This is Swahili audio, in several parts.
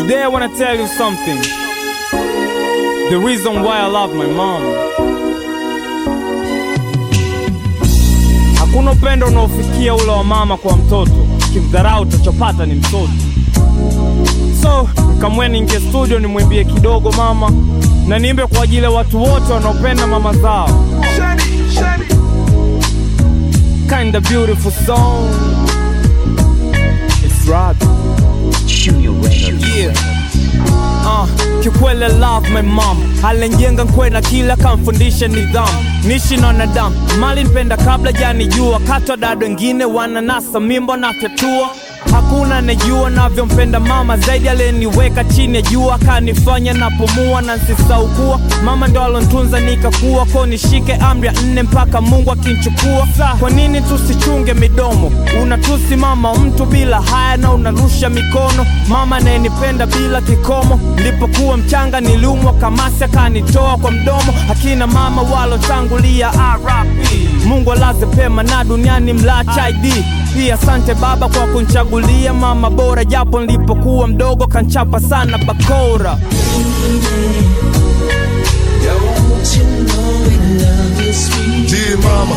Today I wanna tell you something. The reason why I love my mom. Hakuna upendo unaofikia ule wa mama kwa mtoto, kimdharau utachopata ni mtoto. So kamweni ingie studio nimwimbie kidogo mama, na niimbe kwa ajili ya watu wote wanaopenda mama zao. Kinda beautiful song. It's rap. Yeah. Uh, kiukweli I love my mom alenjenga nkwena kila kamfundisha nidhamu nishi na wanadamu mali nipenda kabla janijua katwa dado wengine wananasa mimbo na fyatua hakuna anejua navyompenda mama zaidi aliyeniweka chini ya jua akanifanya napumua na nsisaukua mama ndo alontunza nikakuwa ko nishike amri ya nne mpaka mungu akinchukua kwa nini tusichunge midomo unatusi mama mtu bila haya na unarusha mikono mama anayenipenda bila kikomo nilipokuwa mchanga niliumwa kamasi akanitoa kwa mdomo akina mama walotangulia RIP mungu alaze pema na duniani mlacha id pia asante baba kwa kunchagulia mama bora japo nilipokuwa mdogo kanchapa sana bakora Don't you know we love you, sweet Dear mama,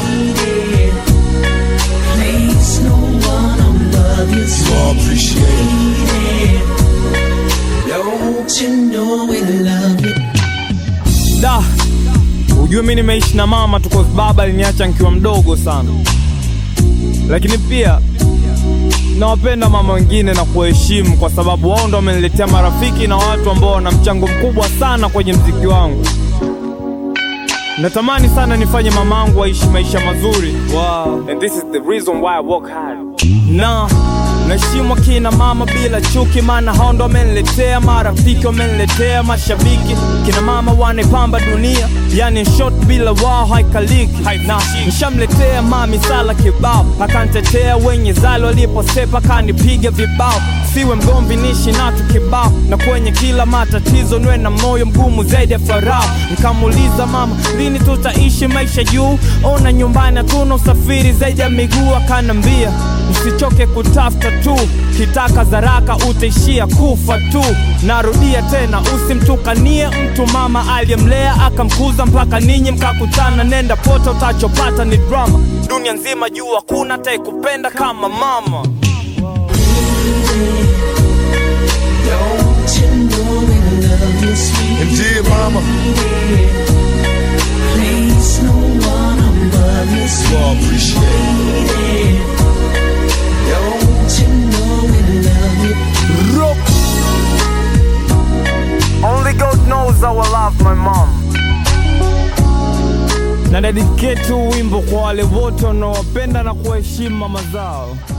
Please, no one will love you, you all appreciate it. sweet Don't you know we love you da ujue mi nimeishi na mama tu cause baba aliniacha nikiwa mdogo sana lakini pia nawapenda mama wengine na kuwaheshimu kwa sababu wao ndo wameniletea marafiki na watu ambao wana mchango mkubwa sana kwenye mziki wangu natamani sana nifanye mamangu aishi maisha mazuri wow. And this is the reason why I work hard. na naheshimu akina mama bila chuki maana hao ndo wameniletea marafiki wameniletea mashabiki kina mama wanaipamba dunia yani in short bila wao haikaliki na nishamletea mami sala kibao akantetea wenye zalo waliposepa kanipiga vibao siwe mgomvi nishi natu kibao na kwenye kila matatizo nwe na moyo mgumu zaidi ya farao nikamuuliza mama lini tutaishi maisha juu ona nyumbani hatuna usafiri zaidi ya miguu akanambia usichoke kutafuta tu kitaka zaraka utaishia kufa tu narudia tena usimtukanie mtu mama aliyemlea akamkuza mpaka ninyi mkakutana nenda pote utachopata ni drama dunia nzima juu hakuna ataikupenda kama mama Don't you know we love you, sweet And dear mama, Please, no one will love you, you sweet all appreciate it. Don't you know we love you Rope. Only God knows how I love my mom. Na dedicate huu wimbo kwa wale wote wanaowapenda na kuwaheshimu mama zao.